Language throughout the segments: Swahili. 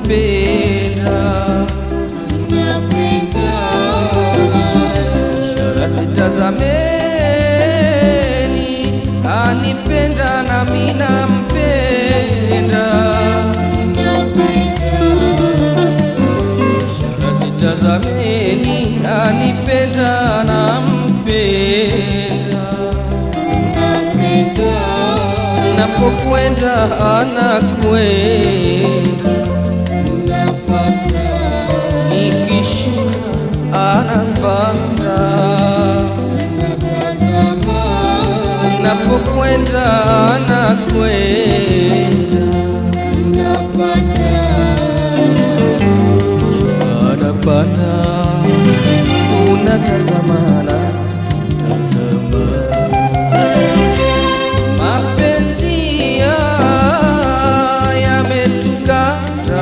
nampenda ishara zitazameni anipenda nami nampenda ishara zitazameni anipenda nampenda napokwenda anakwenda nikishuka anapanda napokwenda anakwenda anapanda tunatazamana tazama mapenzi ya- yametukata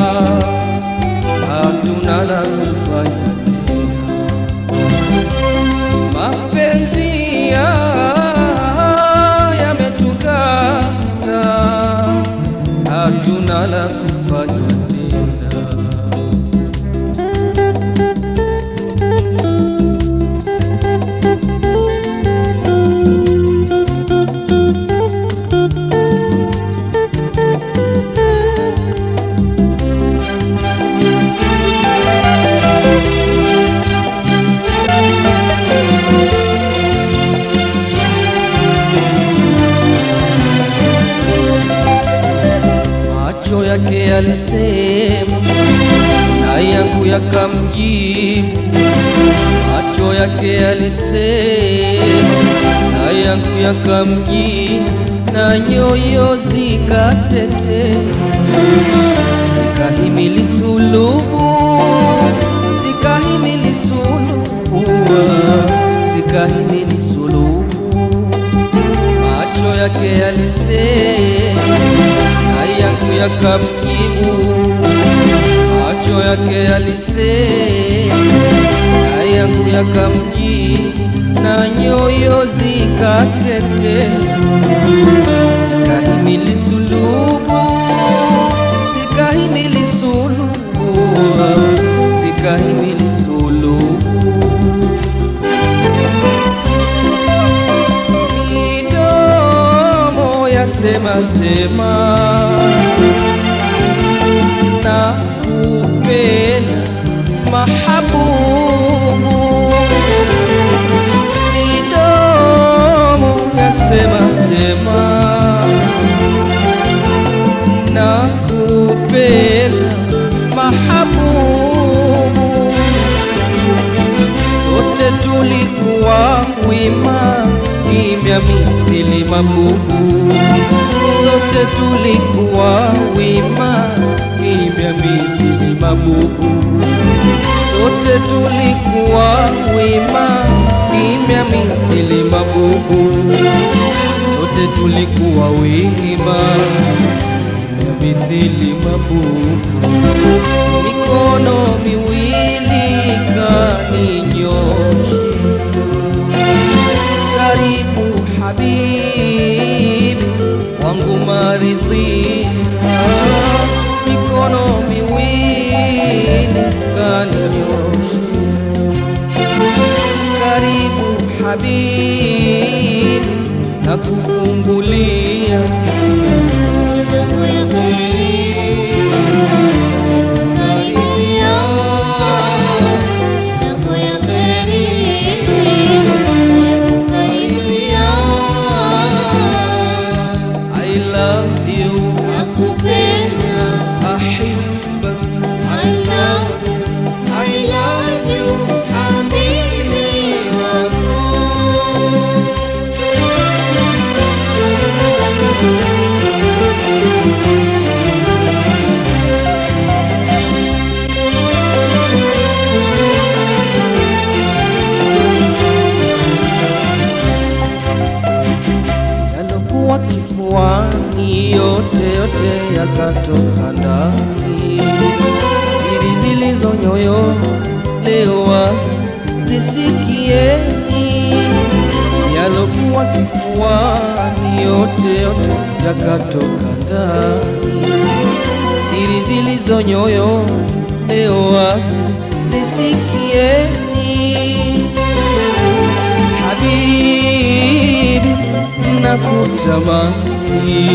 hatuna la kufanya mapenzi ya- yametukata hatuna la kufanya tena macho yake yalisema na yangu yakamjibu macho yake yalisema na yangu yakamjibu na nyoyo zikatete zikahimili sulubu zikahimili sulubu zikahimili sulubu macho yake yalisema na yangu yakamjibu macho yake yalisema na yangu yakamjibu na nyoyo zikatete zikahimili sulubu zikahimili sulubu zikahimili sulubu midomo yasema sema na kupenda mahabubu midomo yasema sema na kupenda mahabubu sote tulikuwa wima kimya mithili mabubu sote tulikuwa wima kimya mithili mabubu sote tulikuwa wima kimya mithili mabubu sote tulikuwa wima kimya mithili mabubu mikono miwili kaninyoshi karibu habibi wangu maridhia mikono miwili kaninyoshi karibu habibi na kufungulia I love you ahibba yalokuwa kifuani yote yote yakatoka ndani siri zilizo nyoyo leo wazi zisikieni yalokuwa kifuani yote yote yakatoka ndani siri zilizo nyoyo leo wazi zisikieni. Habibi, nakutamani,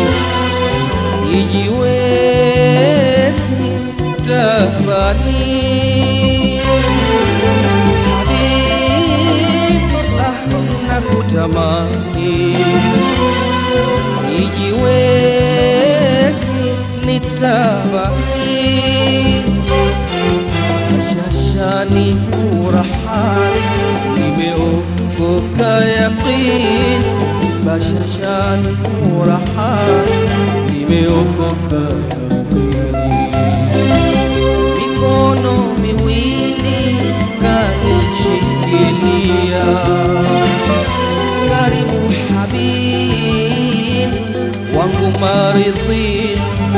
sijiwezi tafani. Habibi, ah, nakutamani, sijiwezi nitamani shashani furahani nimeokoka yaqin bashashani furahani nimeokoka yaqini mikono miwili kanishikilia karibu habibi wangu maridhi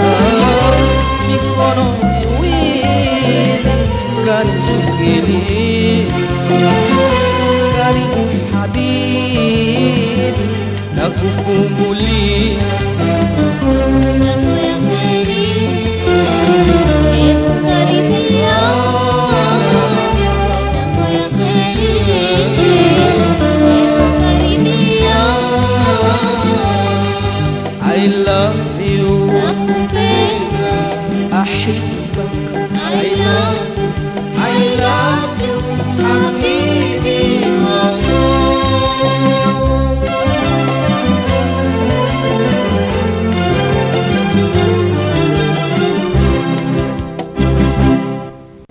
mikono miwili kanishikilia karibu habibi na kufungulia